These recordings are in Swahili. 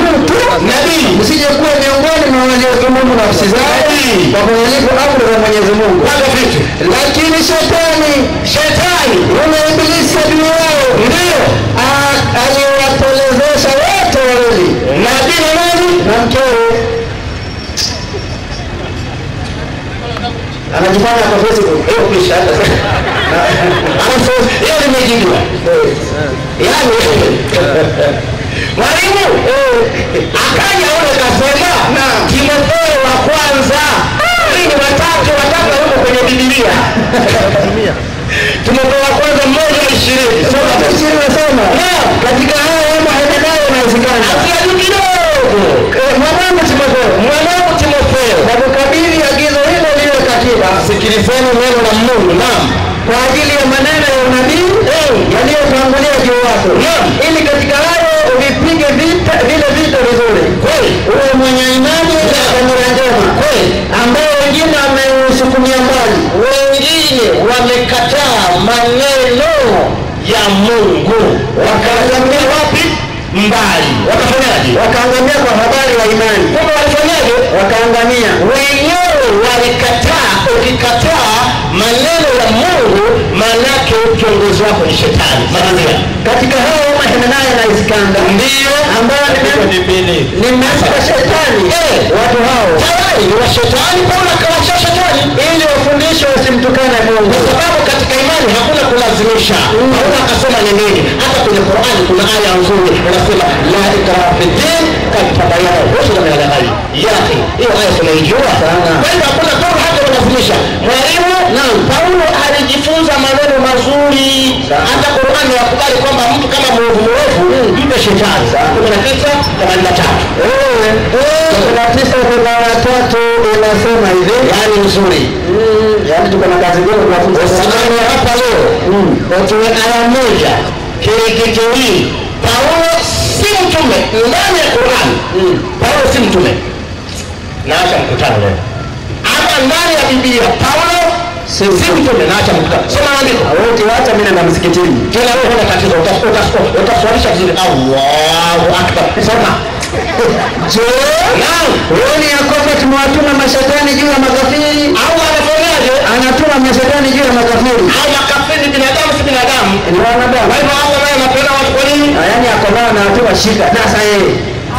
mtu nabii msije kuwa miongoni mwa waliodhulumu nafsi zao Nabii. kwa kuhalifu amri za Mwenyezi Mungu. kwanza vitu Lakini shetani shetani yule ibilisi adui wao ndio a- aliwapolezesha wote wawili nabii na nani na mkewe anajifanya kwa Facebook. hiyo kisha alafu hiyo limejibiwa yaani mwalimu akaja ule kasema timotheo wa kwanza hii ni watatu watatu yuko kwenye bibilia timotheo wa kwanza mmoja ishirini soma Sura ishirini nasema katika haya yamo hayaendayo inawezekana asia juu kidogo Eh, mwanangu Timotheo mwanangu timotheo na kukabidhi agizo hilo liwe katiba sikilizeni neno la mungu naam kwa ajili ya maneno ya unabii yaliyotangulia juu wako Naam. ili katika hayo uvipige vita vile vita vizuri kweli uwe mwenye imani na dhamira njema kweli ambayo wengine wameusukumia mbali wengine wamekataa maneno ya mungu wakaangamia wapi mbali wakafanyaje wakaangamia kwa habari ya imani kumbe walifanyaje wakaangamia wenyewe walikataa ukikataa maneno ya mungu maanake kiongozi wako ni shetani maanzia katika hao mahemenaya na iskanda ndiyo ambayo ni ni masi wa shetani Eh. watu hao tayari ni wa shetani paulo akawachia shetani ili wafundishwe wasimtukane mungu kwa sababu katika imani hakuna kulazimisha paulo akasema ni nini hata kwenye qurani kuna aya nzuri inasema la ikraha fi din kad tabayana rushda min alghai yake hiyo aya tunaijua Sana. kwa hivyo hakuna paulo hata kulazimisha mwalimu naam paulo alijifunza maneno mazuri hata qurani yakubali kwamba mtu kama mwovu mwovu mpe shetani kumi na tisa themanini na tatu kuna tisa kuna watatu inasema hivi yaani nzuri Mm, yaani tuko na kazi gani tunafunza usimame hapa leo utoe aya moja kirikitowii paulo si mtume ndani ya qurani paulo si mtume naacha mkutano leo ama ndani ya biblia paulo si mtume naacha mkutano soma andiko wote wacha mimi na msikitini tena wewe huna tatizo utas- utas- utaswalisha vizuri allahu akbar soma je naam huoni ya kwamba tumewatuma mashetani juu ya makafiri au anafanyaje anatuma mashetani juu ya makafiri au makafiri binadamu si binadamu ni wanadamu kwa hivyo allah naye anapenda watu kwa nini Ah, yaani akonao anawatuma shida sasa yeye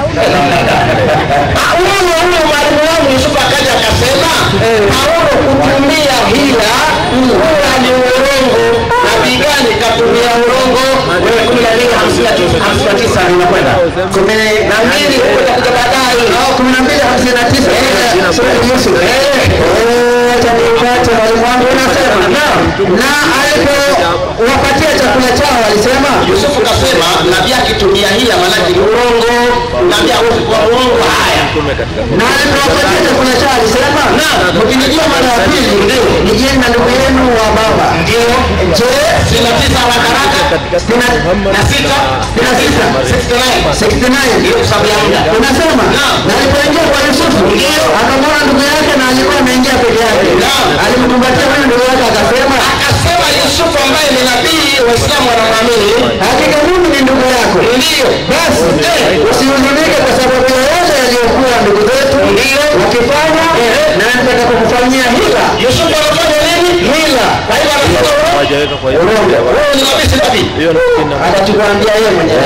Ah, huyo huyo mwalimu wangu Yusufu akaja akasema Eh. Paulo kutumia hila huwa ni urongo. Nabii gani katumia urongo? Wewe kumi na mbili hamsini na tisa hamsini na tisa inakwenda kumi na mbili utakuja baadaye. au kumi na mbili hamsini na tisa sura ya Yusuf Eh, acha nipate mwalimu wangu unasema na alipowapatia chakula chao alisema Yusufu kasema nabii akitumia hila maanake ni urongo. Nabii hawezi kuwa urongo. Haya, na alipowapatia chakula chao alisema mkinijia mara ya pili nijieni na ndugu yenu wa baba ndio je sitini na tisa haraka haraka sitini na na sita sitini na sita 69 69 ndio sababu ya muda. unasema Naam. na alipoingia kwa Yusufu Ndio. akamwona ndugu yake na alikuwa ameingia peke yake Naam. alimkumbatia huyo ndugu yake akasema akasema Yusufu ambaye ni nabii Waislamu wanamwamini hakika mimi ni ndugu yako ndio basi usihuzunike kwa sababu yoyote yaliyokuwa ndugu zetu Ndio. wakifanya na nitakapokufanyia hila Yusufu anafanya nini? hila Kwa hivyo anasema urongo. hawajaweka kwa hiyo urongo Wewe ni nabii si nabii? hiyo ni kina atatukuambia yeye mwenyewe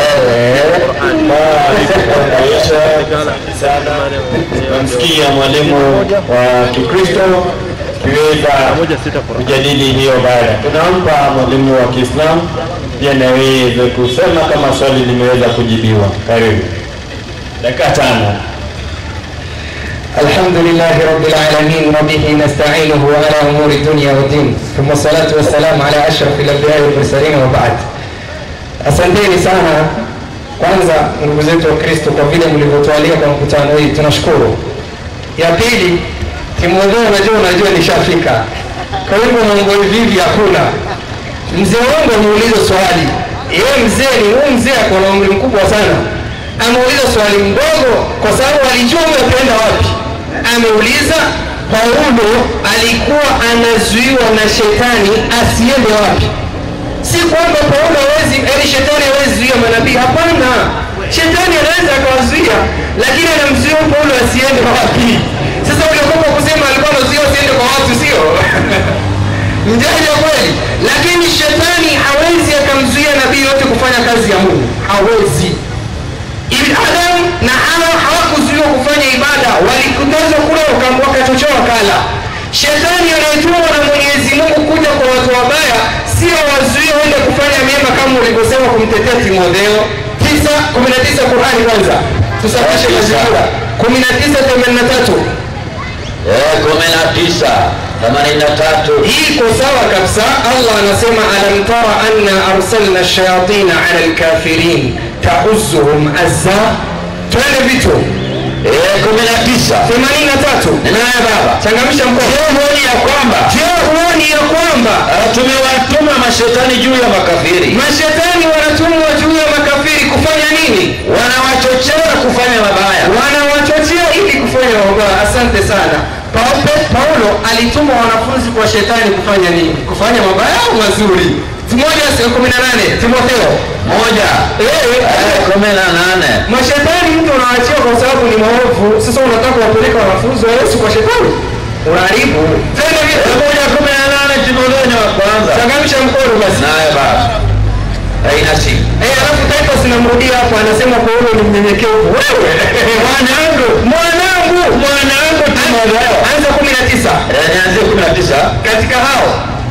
Namsikia mwalimu wa Kikristo kiweza moja sita kwa kujadili hiyo baada. Tunampa mwalimu wa Kiislamu pia na aweze kusema kama swali limeweza kujibiwa. Karibu dakika tano. الحمد لله رب العالمين وبه نستعينه على امور الدنيا والدين ثم الصلاه والسلام على اشرف الانبياء والمرسلين وبعد asanteni sana kwanza ndugu zetu wa kristo kwa vile mlivyotualia kwa mkutano hii tunashukuru ya pili timotheo unajua unajua nishafika kwa hivyo mambo hivi hakuna mzee wangu ameuliza swali yeye mzee ni huyu mzee ako na umri mkubwa sana ameuliza swali mdogo kwa sababu alijua huyu ataenda wapi ameuliza paulo alikuwa anazuiwa na shetani asiende wapi si kwamba paulo hawezi yani shetani hawezi zuia manabii hapana shetani anaweza akawazuia lakini anamzuia Paulo asiende wapi? Sasa uliokopa kusema alikuwa anazuia asiende kwa watu, sio mjanja kweli? Lakini shetani hawezi akamzuia nabii yote kufanya kazi ya Mungu, hawezi. Ibn Adam na Hawa hawakuzuiwa kufanya ibada, walikutazwa kula waka- wakachochewa kala. Shetani anayetumwa na Mwenyezi Mungu kuja kwa watu wabaya, sio wazuie waende kufanya mema kama ulivyosema kumtetea Timotheo tisa kumi na tisa Qurani kwanza tusafishe mazingira kumi na tisa themanini na tatu Eh, kumi na tisa themanini na tatu hii iko sawa kabisa. Allah anasema alam tara anna arsalna shayatina ala alkafirin tauzuhum azza. Twende vitu Eh, kumi na tisa themanini na tatu ninaye baba changamsha mkono. Je, huoni ya kwamba Je, huoni ya kwamba ah, tumewatuma mashetani juu ya makafiri mashetani wanatumwa juu ya makafiri kufanya nini? wanawachochea kufanya mabaya Wanawachochea ili kufanya mabaya. Asante sana. Paulo, Paulo alituma wanafunzi kwa shetani kufanya nini? Kufanya mabaya au mazuri? Moja kumi na nane Timotheo moja Eh, Eh, kumi na nane mashetani mtu unawaachia kwa sababu ni maovu. Sasa unataka kuwapeleka wanafunzi wa Yesu kwa shetani, unaharibu tena Eh, vitu. moja kumi na nane Timotheo ni wa kwanza Changamsha mkono basi. naye baba haina simu Eh, alafu Titus namrudia hapo, anasema Paulo ni mnyenyekevu. Wewe mwanangu, mwanangu, mwanangu Timotheo, anza kumi na tisa Eh, nianzie kumi na tisa katika hao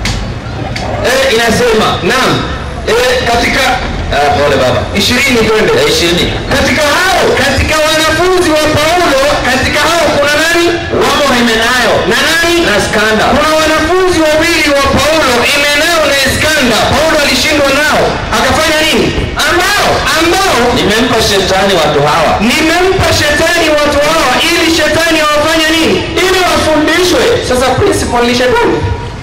Eh, inasema naam, eh, katika ah, pole baba ishirini twende Eh, ishirini katika hao, katika wanafunzi wa Paulo, katika hao kuna nani wamo Himenayo na nani na Skanda kuna wanafunzi wawili wa Paulo Himeneo na Iskanda. Paulo alishindwa nao, akafanya nini? Ambao ambao nimempa shetani watu hawa nimempa shetani watu hawa ili shetani awafanye nini? Ili wafundishwe. Sasa principal ni shetani.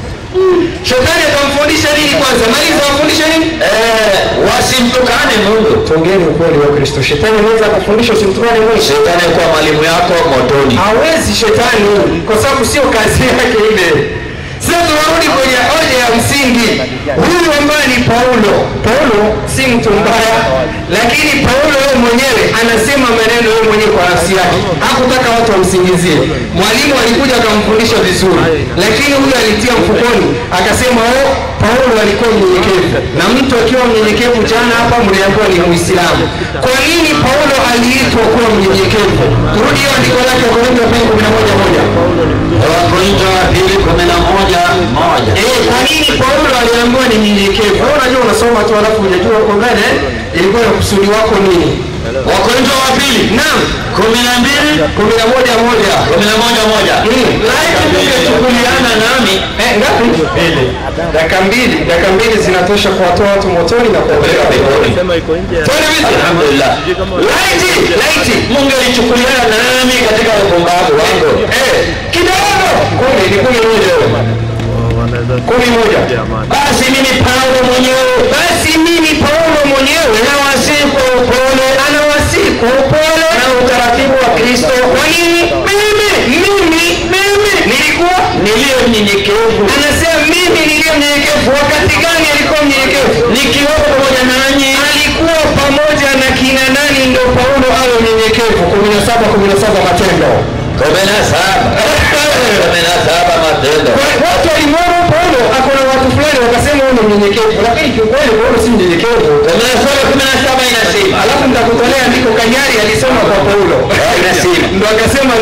Shetani atamfundisha nini kwanza? Maliza wafundishe nini? eh, wasimtukane Mungu Tuongeeni ukweli wa Kristo. Shetani anaweza kufundisha usimtukane Mungu. shetani kuwa mwalimu yako motoni hawezi shetani kwa sababu sio kazi yake ile sasa tunarudi kwenye hoja ya msingi huyu ambaye ni paulo paulo si mtu mbaya lakini paulo yeye mwenyewe anasema maneno yeye mwenyewe kwa nafsi yake hakutaka watu wamsingizie mwalimu alikuja akamfundisha vizuri lakini huyu alitia mfukoni akasema oh paulo alikuwa mnyenyekevu na mtu akiwa mnyenyekevu jana hapa mliambiwa ni muislamu kwa nini paulo aliitwa kuwa mnyenyekevu turudi hiyo andiko lake wakorintho wa pili kumi na moja moja wakorinto wa pili kumi na moja moja Eh, kwa nini paulo aliambiwa ni mnyenyekevu Wewe unajua unasoma tu alafu hujajua uko mbele ilikuwa na kusudi wako nini wakorinto wa pili naam kumi na mbili kumi na moja moja kumi na moja moja Mm. laiti tungechukuliana nami Eh, ngapi dakika mbili dakika mbili zinatosha kuwatoa watu motoni na kuwapeleka peponi Sema iko nje. Twende vipi? alhamdulillah laiti laiti mungelichukuliana nami katika upumbavu wangu Eh, kidogo kumi ni kumi moja Wanaweza kumi moja amani. basi mimi paulo mwenyewe basi mimi paulo mwenyewe nawasihi kwa upole anawasihi kwa upole na utaratibu wa kristo kwa nini mimi mimi mimi nilikuwa niliyo mnyenyekevu anasema mimi niliyo mnyenyekevu wakati gani alikuwa mnyenyekevu nikiwepo pamoja nanyi alikuwa pamoja na kina nani ndio paulo awe mnyenyekevu kumi na saba kumi na saba matendo kumi na saba kumi na saba matendo Kwa- watu walimwona paulo akona watu fulani wakasema huyu ni mnyenyekevu lakini kiukweli paulo si mnyenyekevu kumi na saba kumi na saba inasema alafu nitakutolea andiko kanyari alisoma kwa paulo inasema ndo akasema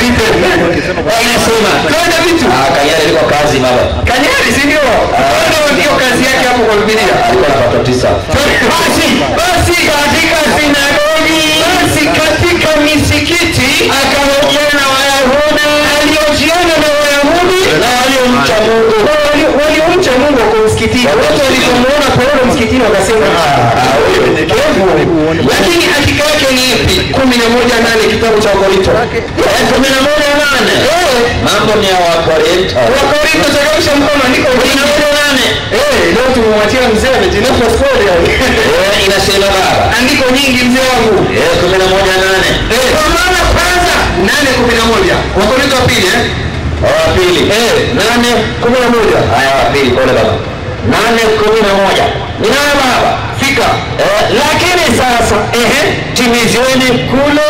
inasema kwenda vitu Ah, kanyari liko kazi baba kanyari si ndio kwenda ndio kazi yake hapo kwa bibilia alikuwa na watoto tisa basi basi katika sinagogi basi katika misikiti akahojiana na wayahudi aliojiana na wayahudi na waliomcha mungu Na wali- waliomcha mungu wako msikitini watu walipomwona paulo msikitini wakasema "Ah, huyo mnyenyekevu." lakini hakika yake ni ipi kumi na moja nane kitabu cha wakorinto Eh, kumi na moja nane Eh, mambo ni ya wakorinto wakorinto changamsha mkono andiko kumi na moja nane Eh, leo tumemwachia mzee amejinafsa skoli Eh, inasema baba andiko nyingi mzee wangu Eh, kumi na moja nane Eh, kwa maana kwanza nane kumi na moja wakorinto wa pili eh? wa pili Eh, nane kumi na moja haya wa pili pole baba nane kumi na moja ninayo baba fika Eh, lakini sasa ehe timizeni kule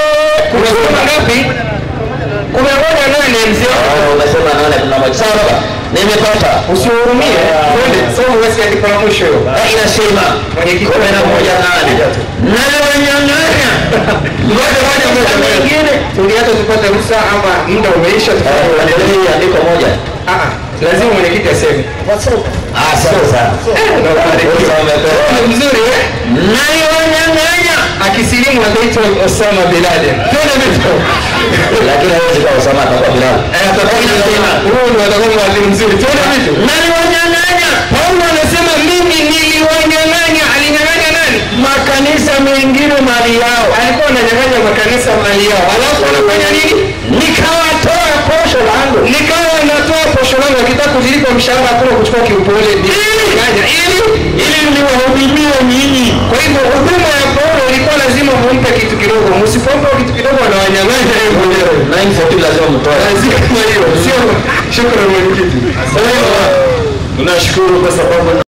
Unasema ngapi? Kumi na moja nane mzee wangu. Ah, umesema nane kuna moja sawa baba nimepata Usihurumie. Twende soma basi andiko la mwisho hiyo. Ah, inasema Mwenyekiti kumi na moja nane naliwanyang'anya Ngoja ngoja ngoja nyingine tuliacha tupate ruhusa ama muda umeisha tufanye endelee hii andiko moja Ah, ah, lazima mwenyekiti aseme. ah sawa sawa Ndio barikiwa. Ruhusa wamepewa. Ni mzuri eh? naliwanyang'anya Akisilimu ataitwa Osama bin Laden. Twende vitu. lakini hawezi kuwa Osama atakuwa Bilal Eh, atakuwa Inasema, huyu ndio atakuwa mwalimu mzuri. Twende vitu. naliwanyang'anya Paulo anasema mimi niliwanyang'anya. Alinyang'anya nani? makanisa mengine mali yao Alikuwa ananyang'anya makanisa mali yao. Alafu anafanya nini? nikawatoa posho langu Nikawa natoa posho langu akitaka kujilipa mshahara hakuna kuchukua kiupole. Nyang'anya ili ili niwahudumie nyinyi Kwa hivyo huduma ya Paulo ilikuwa lazima mumpe kitu kidogo. Msipompa kitu kidogo anawanyang'anya yeye mwenyewe. 940 lazima mtoe Lazima hiyo. Sio shukrani mwenyekiti. tunashukuru kwa sababu